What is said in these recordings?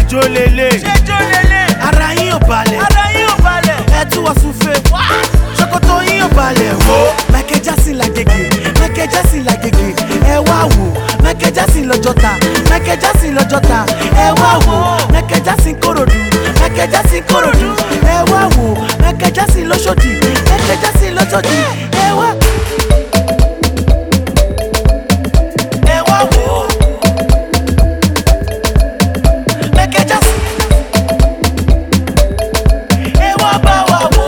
jó lélẹ̀ ṣé jó lélẹ̀ ara yín ò balẹ̀ ara yín ò balẹ̀ ẹ tún wọ́n súnfẹ́ ṣòkòtò yín ò balẹ̀ wò Michael Jackson làgègè Michael Jackson làgègè ẹ wá wò Michael Jackson lọ́jọ́ta Michael Jackson lọ́jọ́ta ẹ wá wò Michael Jackson kòròdú Michael Jackson kòròdú ẹ wá wò Michael Jackson lọ́ṣọ́dì Michael Jackson lọ́ṣọ́dì ẹ wá. ẹ wá wò Michael Jackson ẹ wá bá wa wò.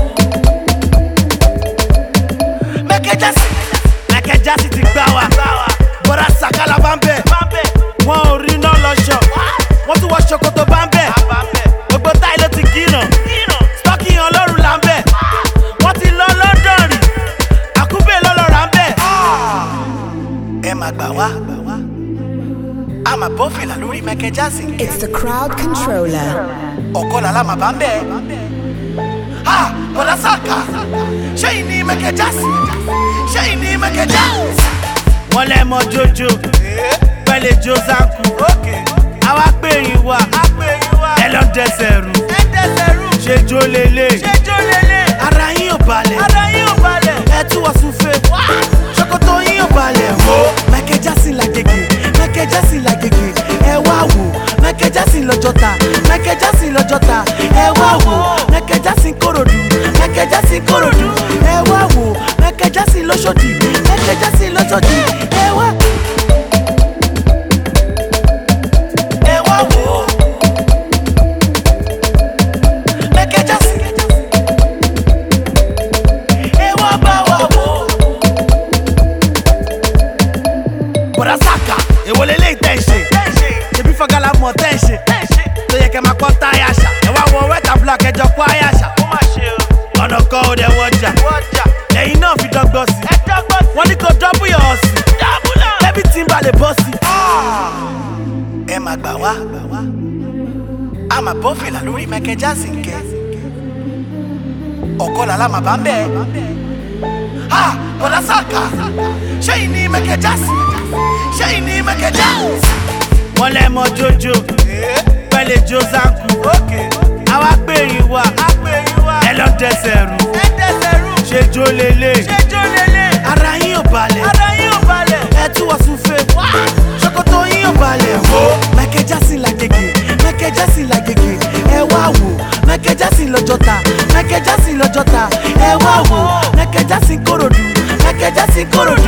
Michael Jackson Michael Jackson ti gbá wa bọ́dà sàkálà bá ń bẹ̀ wọn ò rí iná lọ́ṣọ̀ wọ́n tún wọ ṣòkòtò bá ń bẹ̀ gbogbo táyì ló ti gíràn stọ́kì ọlọ́run là ń bẹ̀ wọ́n ti lọ London rí àkúbẹ̀ lọ́lọ́ra ń bẹ̀. ẹ máa gbà wá a máa bọ́ fìlà lórí Michael Jackson It's the crowd controller. ọ̀kọ́ làlá màá bá ń bẹ̀. ha bọ́dà sàkà ṣé yìí ní Michael Jackson ṣé yìí ní Michael Jackson. wọ́n lẹ́ mọ jojo pẹ̀lẹ́ josánku àwa pèrìn wa ẹ lọ dẹsẹ̀ rú ṣe jó lélẹ̀ ṣé jó lélẹ̀ ara yín ò balẹ̀ ara yín ò balẹ̀ ẹ tún wọ́n súnfẹ́ ṣòkòtò yín ò balẹ̀ wò Michael Jackson làgègè Michael Jackson làgègè ẹ wá wò Michael Jackson lọ́jọ́ta Michael Jackson lọ́jọ́ta ẹ wá wò Michael Jackson kòròdú Michael Jackson kòròdú ẹ wá wò Michael Jackson lọ́ṣọ́dì Michael Jackson lọ́ṣọ́dì ẹ wá. ẹ wá wò Michael Jackson ẹ wá bá wa wò. bọ̀dá sàkà èwo lélẹ́yìí tẹ̀ ń ṣe ṣebí fọ́gálà mọ̀ tẹ̀ ń ṣe tó yẹ kẹ́ máa pọ́ táyà ṣá ẹ wá wọ wẹ́tà block ẹjọ́ kó àyà ṣá ọ̀nà kan ò dẹ̀ wọjà ẹ̀yin náà fi dọ́gbọ́n sí wọ́n ní kó dọ́bù yọ̀ ọ́ sí bẹ́bí tí ń balẹ̀ bọ́ sí. ẹ máa gbà wá a máa bọ́ fìlà lórí Michael Jackson kẹ́ ọ̀kọ́ làlá màá bá ń bẹ́ẹ̀ ha bọ̀dá sàkà ṣé yìí ní Michael Jackson ṣé yìí ní Michael Jackson. wọ́n lẹ́ mọ jojo pẹ̀lẹ́ josánku àwa pèrìn wa ẹ lọ dẹsẹ̀ rú ṣe jó lélẹ̀ ṣé jó lélẹ̀ ara yín ò balẹ̀ ara yín ò balẹ̀ ẹ tún wọ́n súnfẹ́ ṣòkòtò yín ò balẹ̀ wò Michael Jackson làgègè Michael Jackson làgègè ẹ wá wò Michael Jackson lọ́jọ́ta Michael Jackson lọ́jọ́ta ẹ wá wò Michael Jackson kòròdú Michael Jackson kòròdú